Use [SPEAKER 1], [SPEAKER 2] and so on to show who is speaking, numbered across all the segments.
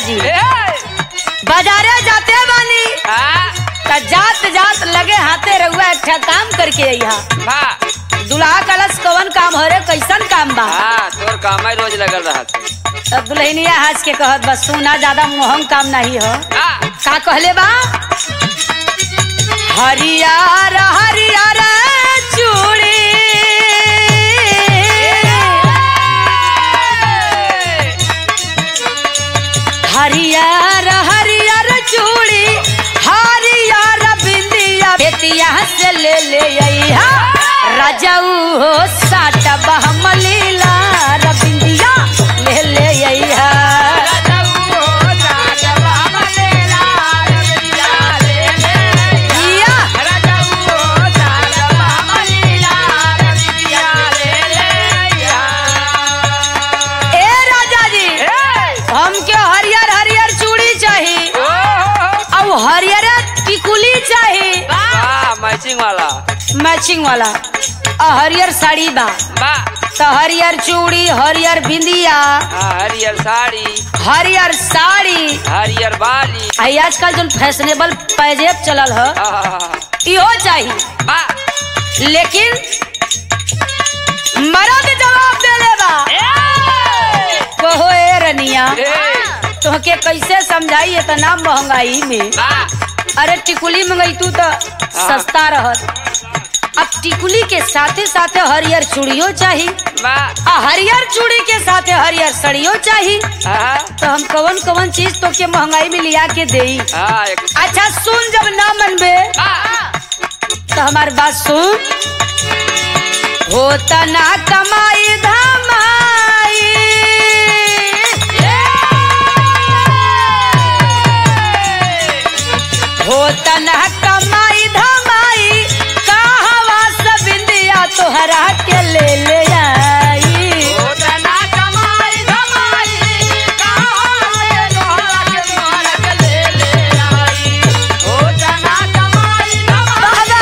[SPEAKER 1] जी
[SPEAKER 2] ए
[SPEAKER 1] बाजारे जाते बानी
[SPEAKER 2] हाँ
[SPEAKER 1] त जात जात लगे हाथे रहुआ एक ठा काम करके अइहा
[SPEAKER 2] हाँ
[SPEAKER 1] दुल्हा कलश कवन काम हो रे कैसन काम बा
[SPEAKER 2] हाँ तोर काम रोज लगल रहा
[SPEAKER 1] तब दुल्हनिया हंस के कहत बस सुना ज्यादा मोहम काम नहीं हो
[SPEAKER 2] हाँ
[SPEAKER 1] का कहले बा हरियर हरियर चूड़ी हरियर हरियर चूड़ी हरियर बिंदिया बेतिया से ले ले अइहा रजऊ हो साट बहमलीला रबिंदिया ले ले अइहा जिया ए राजा जी हमके हरियर हरियर चूड़ी चाहिए और हरियर टिकुली चाहिए
[SPEAKER 2] मैचिंग वाला
[SPEAKER 1] मैचिंग वाला और हरियर साड़ी बा
[SPEAKER 2] बा
[SPEAKER 1] तो हरियर चूड़ी हरियर बिंदिया
[SPEAKER 2] हाँ, हरियर साड़ी
[SPEAKER 1] हरियर साड़ी
[SPEAKER 2] हरियर बाली
[SPEAKER 1] आई आजकल जो फैशनेबल पैजेब चलल ह
[SPEAKER 2] हाँ,
[SPEAKER 1] इहो चाहिए
[SPEAKER 2] बा
[SPEAKER 1] लेकिन मर्द जवाब देले बा कहो ए रनिया
[SPEAKER 2] ए,
[SPEAKER 1] तुहके कैसे समझाई इतना महंगाई में
[SPEAKER 2] बा
[SPEAKER 1] अरे टिकुली मंगई तू तो सस्ता रहत अब टिकुली के साथे साथे हरियर चूड़ियो चाहिए
[SPEAKER 2] बा
[SPEAKER 1] आ हरियर चूड़ी के साथे हरियर सड़ियो चाहिए
[SPEAKER 2] हाँ,
[SPEAKER 1] तो हम कवन कवन चीज तो के महंगाई में लिया के देई
[SPEAKER 2] हाँ, एक
[SPEAKER 1] अच्छा सुन जब ना मनबे
[SPEAKER 2] बा
[SPEAKER 1] तो हमार बात सुन होता ना कमाई धमाई होता ना कमाई धमाई कहवा सब इंदिया तोहरा के ले ले आई बाबा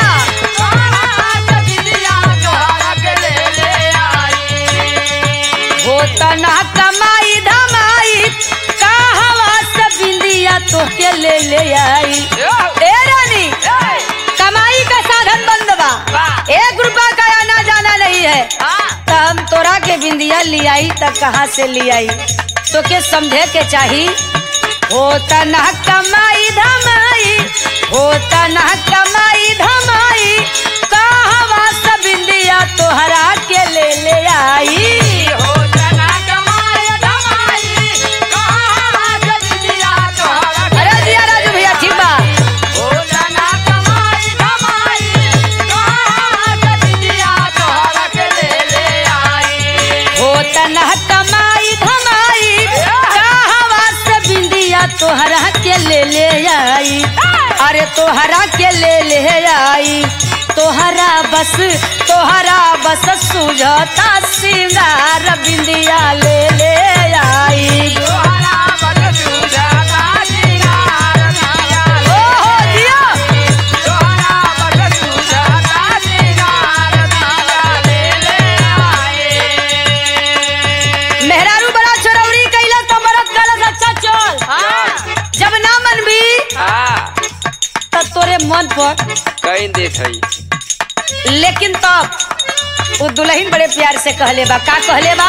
[SPEAKER 1] होता ना कमाई धमाई कहवा सब इंदिया तोहके ले ले आई ए रानी कमाई का साधन बंद बा एक रुपया का आना जाना नहीं है तो हम तोरा के बिंदिया लियाई तब कहाँ से लियाई तो के समझे के चाही होता ना कमाई धमाई होता ना कमाई धमाई कहवा सब बिंदिया तोहरा के ले ले आई अरे दिया राजू भैया ठीक बा होता ना कमाई धमाई कहवा से बिंदिया तोहरा के ले ले आई अरे तोहरा के ले ले आई तोहरा बस तोहरा बस सुझता सिंगार बिंदिया ले ले आई ओ हो दिया मेहरारू बड़ा चरौरी कैला तो मरद गलत अच्छा चल जब ना मन भी
[SPEAKER 2] हाँ,
[SPEAKER 1] तब तोरे मन पर
[SPEAKER 2] कहीं देख हई
[SPEAKER 1] लेकिन तब वो दुल्हन बड़े प्यार से कहले बा का कहले बा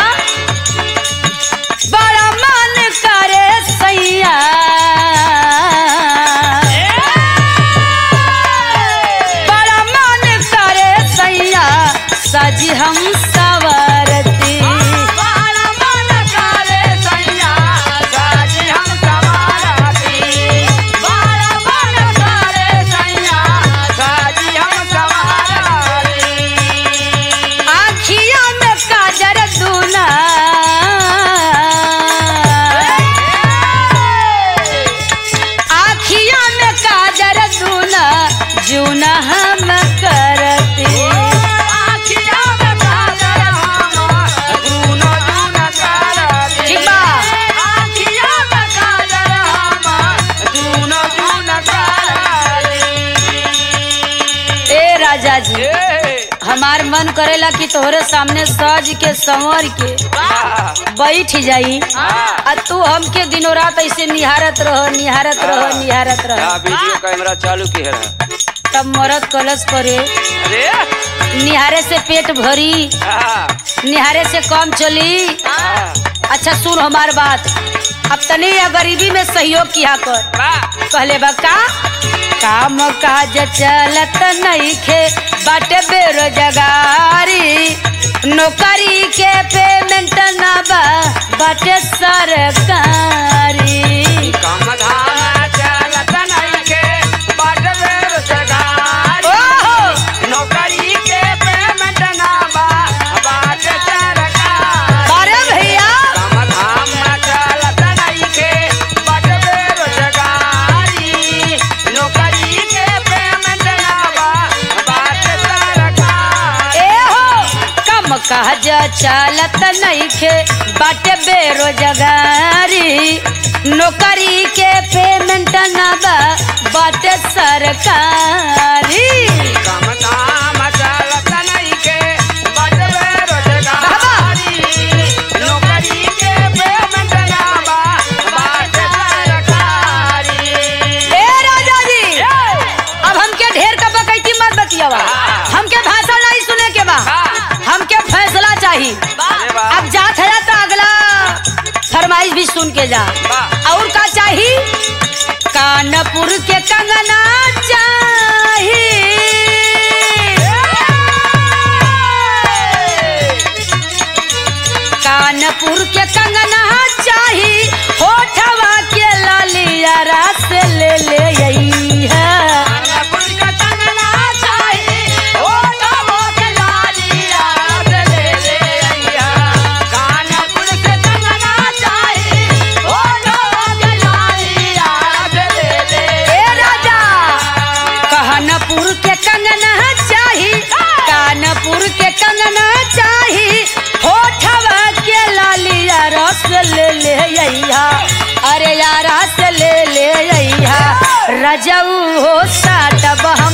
[SPEAKER 1] बड़ा मन करे सैया बड़ा मन करे सैया सजी हम सवरती आखिया में काजर दूना मन करेला कि तोहरे सामने सज के संवर के
[SPEAKER 2] हाँ,
[SPEAKER 1] बैठ जाई
[SPEAKER 2] हाँ।
[SPEAKER 1] आ तू हमके दिनों रात ऐसे निहारत रह निहारत रह
[SPEAKER 2] हाँ।
[SPEAKER 1] निहारत रह
[SPEAKER 2] हाँ, वीडियो कैमरा चालू की है
[SPEAKER 1] तब मरद कलश करे
[SPEAKER 2] अरे
[SPEAKER 1] निहारे से पेट भरी
[SPEAKER 2] हाँ,
[SPEAKER 1] निहारे से कम चली
[SPEAKER 2] हाँ,
[SPEAKER 1] अच्छा सुन हमार बात अब तनी या गरीबी में सहयोग किया कर
[SPEAKER 2] वाह,
[SPEAKER 1] कहले बा का काम काज चलत नइखे बाटे बेरोजगारी नौकरी के पेमेंट ना बा बाटे सरकारी
[SPEAKER 2] काम धाम चलत नइखे, बाट बेरोजगारी।
[SPEAKER 1] ओहो
[SPEAKER 2] नौकरी के पेमेंट ना बा, बाट सरकारी।
[SPEAKER 1] अरे भैया
[SPEAKER 2] काम धाम चलत नइखे, बाट बेरोजगारी। नौकरी के पेमेंट ना बा, बाट सरकारी।
[SPEAKER 1] ए हो कम काज चलत नइखे बाटे बेरोजगारी नौकरी के पेमेंट ना बा बाटे सरकारी
[SPEAKER 2] काम धाम चलत नइखे, बाट बेरोजगारी। नौकरी के पेमेंट ना बा, बाट सरकारी।
[SPEAKER 1] ए राजा जी अब हमके ढेर का बकैती मत बतियावा
[SPEAKER 2] हाँ।
[SPEAKER 1] हमके भाषण नहीं सुने के बा
[SPEAKER 2] हाँ।
[SPEAKER 1] हमके फैसला चाहिए
[SPEAKER 2] अरे वाह,
[SPEAKER 1] अब जात है तो अगला फरमाइश भी सुन के जा
[SPEAKER 2] वाह।
[SPEAKER 1] और का चाहिए कानपुर के कंगना चाहिए कानपुर के कंगना चाही होठवा के लालिया रास ले ले यही है
[SPEAKER 2] कानपुर का कंगना चाही, होठों के लालिया से ले ले अइहा। कानपुर के कंगना चाही, होठों के लालिया से ले ले
[SPEAKER 1] ए राजा कानपुर के कंगना चाही कानपुर के कंगना चाही होठवा के लालिया रस ले ले अइहा अरे यार रस ले ले अइहा रजऊ हो साट बहा